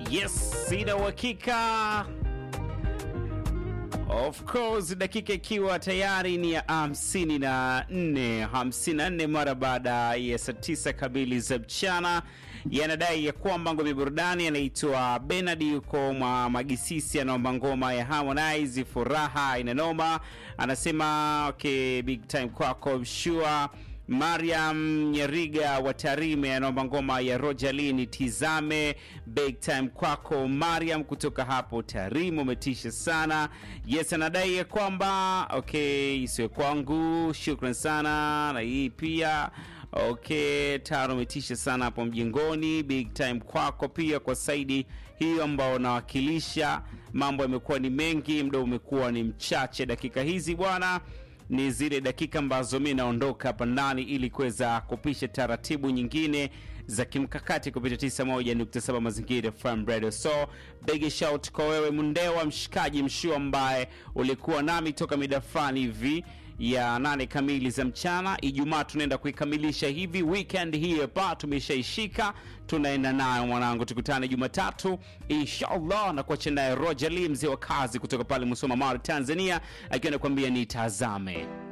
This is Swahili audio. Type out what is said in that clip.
Yes, sina uhakika. Of course, dakika ikiwa tayari ni ya hamsini na nne hamsini na nne mara baada ya saa tisa kamili za mchana, yanadai ya kwamba ngome burudani anaitwa Benard yuko mwa Magisisi, anaomba ngoma ya Harmonize furaha inanoma, anasema okay, big time kwako mshua Mariam Nyeriga wa Tarime anaomba ngoma ya Rojalini tizame big time kwako Mariam kutoka hapo Tarime, umetisha sana. Yes, anadai ya kwamba okay, isiwe kwangu, shukran sana na hii pia okay, tano umetisha sana hapo mjengoni, big time kwako pia kwa saidi hiyo ambao unawakilisha. Mambo yamekuwa ni mengi, muda umekuwa ni mchache, dakika hizi bwana ni zile dakika ambazo mi naondoka hapa ndani ili kuweza kupisha taratibu nyingine za kimkakati kupitia 91.7 mazingira FM Radio. So big shout kwa wewe Mundewa, mshikaji mshu ambaye ulikuwa nami toka mida fulani hivi ya nane kamili za mchana. Ijumaa tunaenda kuikamilisha hivi, weekend hii hapa tumeshaishika, tunaenda nayo mwanangu. Tukutane Jumatatu inshallah, na kuacha naye Roger Lee, mzee wa kazi kutoka pale Musoma, Mara, Tanzania, akiwa anakuambia nitazame